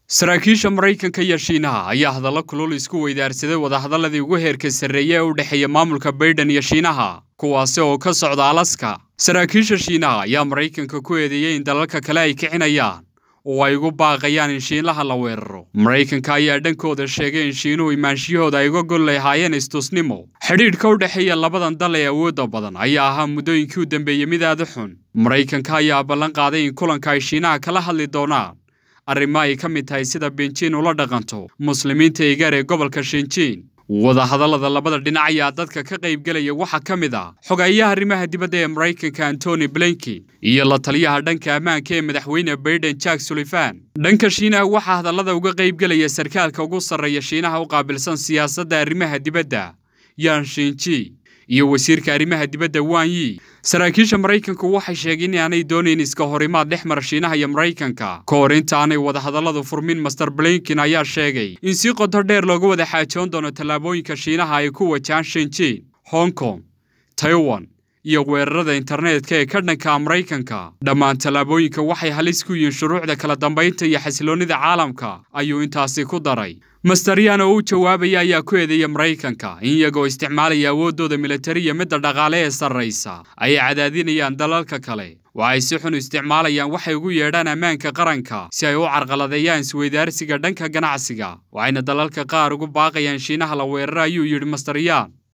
saraakiisha maraykanka iyo shiinaha ayaa hadallo kulul isku weydaarsaday wadahadalladii ugu heerka sarreeya ee u dhexeeya maamulka baydhan iyo shiinaha kuwaasi oo ka socda alaska saraakiisha shiinaha ayaa maraykanka ku eedeeyey in dalalka kale ay kicinayaan oo ay ugu baaqayaan in shiinlaha la weeraro maraykanka ayaa dhankooda sheegay in shiinuhu imaanshiyahooda ay uga gol lahaayeen istusnimo xidhiidhka u dhexeeya labadan dal ee awoodda badan ayaa ahaa muddooyinkii u dambeeyey mid aada xun maraykanka ayaa ballan qaaday in kulanka ay shiinaha kala hadli doonaan arrimo ay ka mid tahay sida benjiin ula dhaqanto muslimiinta eegaar ee gobolka shinjiin wadahadallada labada dhinac ayaa dadka ka qaybgelaya waxaa ka mid ah xogeeyaha arrimaha dibadda ee maraykanka antony blinki iyo la taliyaha dhanka ammaanka ee madaxweyne baiden jack sullivan dhanka shiinaha waxaa hadallada uga qaybgelaya sarkaalka ugu sarreeya shiinaha u qaabilsan siyaasadda arrimaha dibadda yan shinji iyo wasiirka arrimaha dibadda wan yi saraakiisha maraykanku waxay sheegeen in aanay doonayn iska horimaad dhex mara shiinaha iyo maraykanka ka hor inta aanay wadahadalladu furmin master blinkin ayaa sheegay in si qoto dheer looga wada xaajoon doono tallaabooyinka shiinaha ay ku wajahaan shinjiin hong kong taiwan iyo weerarada internetka ee ka dhanka maraykanka dhammaan tallaabooyinka waxay halis ku yihiin shuruucda kala dambaynta iyo xasiloonnida caalamka ayuu intaasi ku daray masteryan oo u jawaabaya ayaa ku eedeeya maraykanka in iyagoo isticmaalaya awooddooda militari iyo midda dhaqaale ee sarraysa ay cadaadinayaan dalalka kale waxay si xun isticmaalayaan waxay ugu yeedhaan ammaanka qaranka si ay u carqaladeeyaan isweydaarsiga dhanka ganacsiga waxayna dalalka qaar ugu baaqayaan shiinaha la weerara ayuu yidhi masteryan